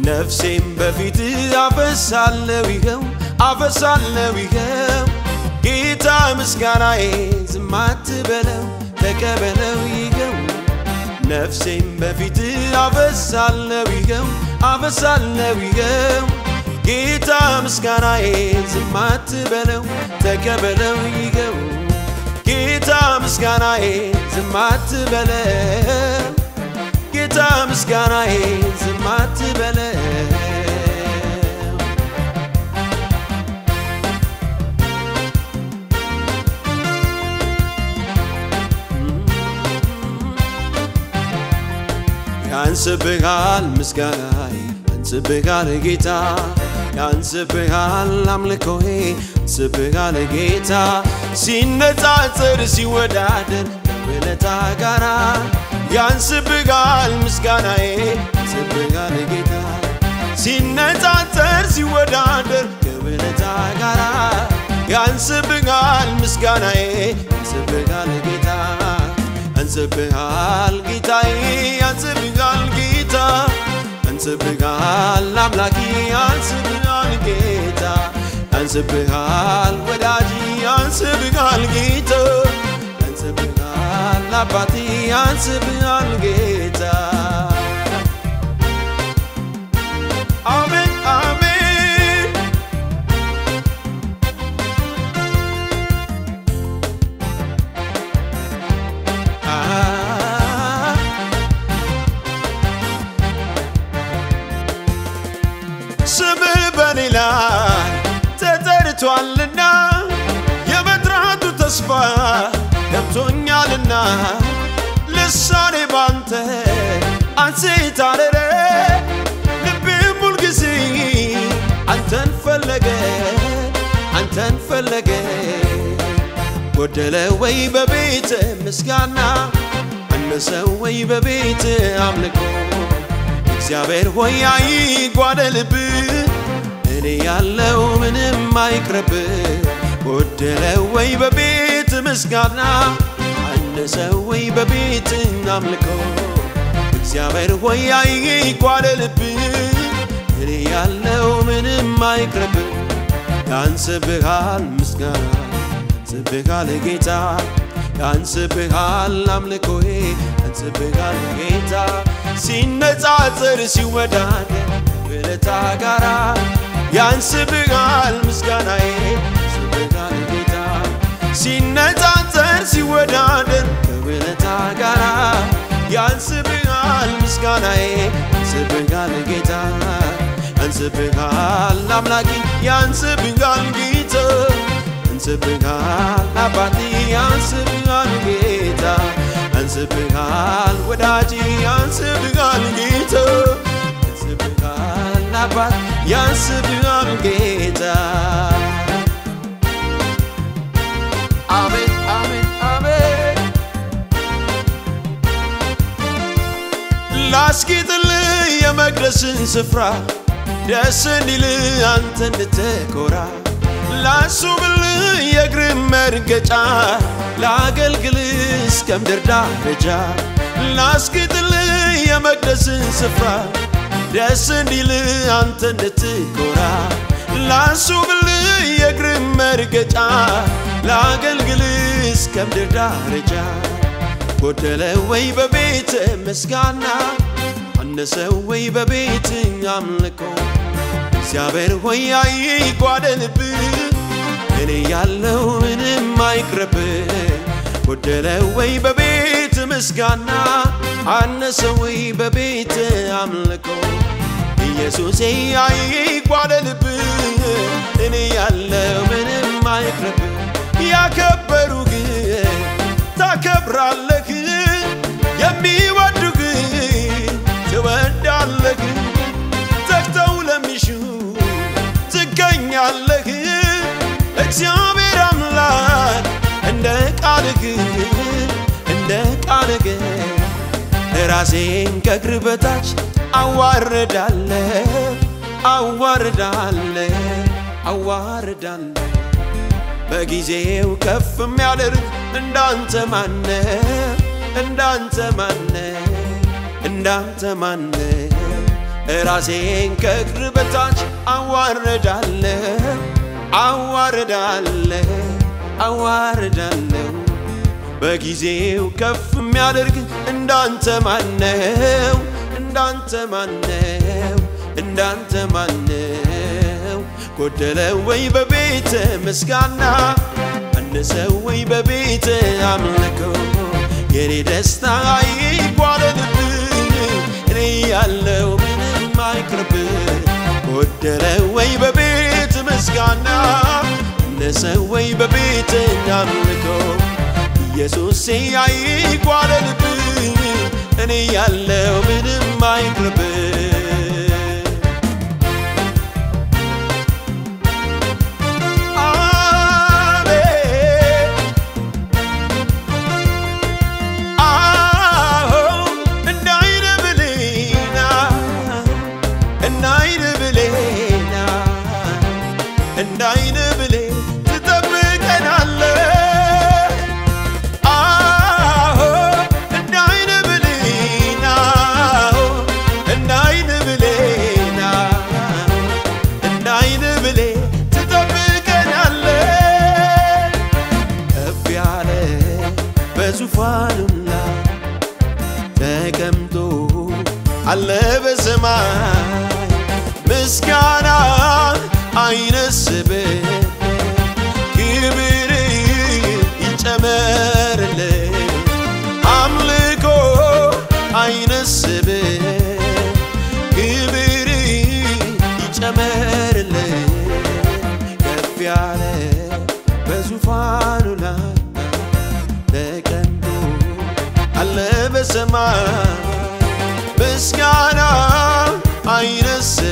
ነፍሴም በፊት አፈሳለው ይኸው አፈሳለው ይኸው ጌታ ምስጋናዬ ዝም አትበለው ተቀበለው ይኸው ነፍሴም በፊት አፈሳለው ይኸው አፈሳለው ይኸው ጌታ ምስጋናዬ ዝም አትበለው ተቀበለው ይኸው ጌታ ምስጋናዬ ዝም አትበለው ጌታ ምስጋናዬ ዝም አትበለው ያንስብሃል ምስጋናዬ ያንስብሃል ጌታ ያንስብሃል አምልኮዬ ያንስብሃል ጌታ ሲነጻጽር ሲወዳደር ከውለታ ጋራ ያንስብሃል ምስጋናዬ ያንስብሃል ጌታ ሲነጻጽር ሲወዳደር ከውለታ ጋራ ያንስብሃል ምስጋናዬ ያንስብሃል ጌታ ያንስብሃል ጌታዬ ያንስብሃል ጌታ ያንስብሃል አምላኬ ያንስብሃል ጌታ ያንስብሃል ወዳጅ ያንስብሃል ጌታ ያንስብሃል አባቴ ያንስብሃል ጌታ አሜን አሜን አ- ስምህ በኔ ላይ ተጠርቷልና የመጥራቱ ተስፋ ገብቶኛልና ልሳኔ ባንተ አንሴት አረረ ልቤም ሁልጊዜ አንተን ፈለገ አንተን ፈለገ ጎደለ ወይ በቤት ምስጋና አነሰ ወይ በቤት አምልኮ እግዚአብሔር ሆይ አይጓደልብ እኔ ያለው ምንም አይቅረብ ጎደለ ወይ በቤት ምስጋና አነሰ ወይ በቤት አምልኮ እግዚአብሔር ሆይ አይጓደልብ እኔ ያለው ምንም አይቅረብ ያንስብሃል ምስጋና ያንስብሃል ጌታ ያንስብሃል አምልኮዬ ያንስብሃል ጌታ ሲነጻጽር ሲወዳደር ውለታ ጋራ ያንስብሃል ምስጋናዬ ያንስብሃል ጌታ ሲነጻጽር ሲወዳደር ከውለታ ጋራ ያንስብሃል ምስጋናዬ ያንስብሃል ጌታ ያንስብሃል አምላኬ ያንስብሃል ጌታ ያንስብሃል አባቴ ያንስብሃል ጌታ ያንስብሃል ወዳጅ ያንስብሃል ጌታ ያንስብሃል አባት ያንስብሃል ጌታ አሜን አሜን አሜን ላስጌጥልህ የመቅደስን ስፍራ ደስ እንዲል አንተ እንድትኮራ ላሱብልህ የእግር መርገጫ ላገልግልህ እስከ ምድር ዳርቻ ላስጌጥልህ የመቅደስን ስፍራ ደስ እንዲል አንተ እንድትኮራ ላሱብልህ የእግር መርገጫ ላገልግልህ እስከ ምድር ዳርቻ ጎደለ ወይ በቤት ምስጋና አነሰ ወይ በቤት አምልኮ እግዚአብሔር ሆይ አይጓደልብ እኔ ያለው ምንም አይቅረብ ጎደለ ወይ በቤት ምስጋና አነሰ ወይ በቤት አምልኮ ኢየሱሴ አይጓደልብ እኔ ያለው ምንም አይቅረብ ያከበሩ ግን ታከብራለህ የሚወዱ ግን ትወዳለህ ተግተው ለሚሹ ትገኛለህ እግዚአብሔር አምላክ እንደ ቃልህ እንደ ቃልህ ራሴን ከእግር በታች አዋርዳለ አዋርዳለ አዋርዳለ በጊዜው ከፍ የሚያደርግ እንዳንተ ማነ እንዳንተ ማነ እንዳንተ ማነ ራሴን ከእግር በታች አዋርዳለሁ አዋርዳለሁ አዋርዳለሁ በጊዜው ከፍ የሚያደርግ እንዳንተ ማነው እንዳንተ ማነው እንዳንተ ማነው ጎደለ ወይ በቤት ምስጋና አነሰ ወይ በቤት አምልኮ የኔ ደስታ አይጓደልብኝ እኔ ያለው ምንም አይቅርብኝ ጎደለ ወይ በቤት ምስጋና አነሰ ወይ በቤት አምልኮ ኢየሱሴ አይጓደልብኝ እኔ ያለው ምንም አይቅርብኝ እንዳይን ብሌ ትጠብቀናለ አዎ እንዳይን ብሌና እንዳይን ብሌና እንዳይን ብሌ ትጠብቀናለ ከፍ ያለ በዙፋኑ ላይ ተቀምጦ አለ በሰማይ ምስጋና አይነስብ ክብር ይጨመርል አምልኮ አይነስብ ክብር ይጨመርል ከፍ ያለ በዙፋኑ ላይ ተቀምጦ አለ በሰማይ ምስጋና አይነስ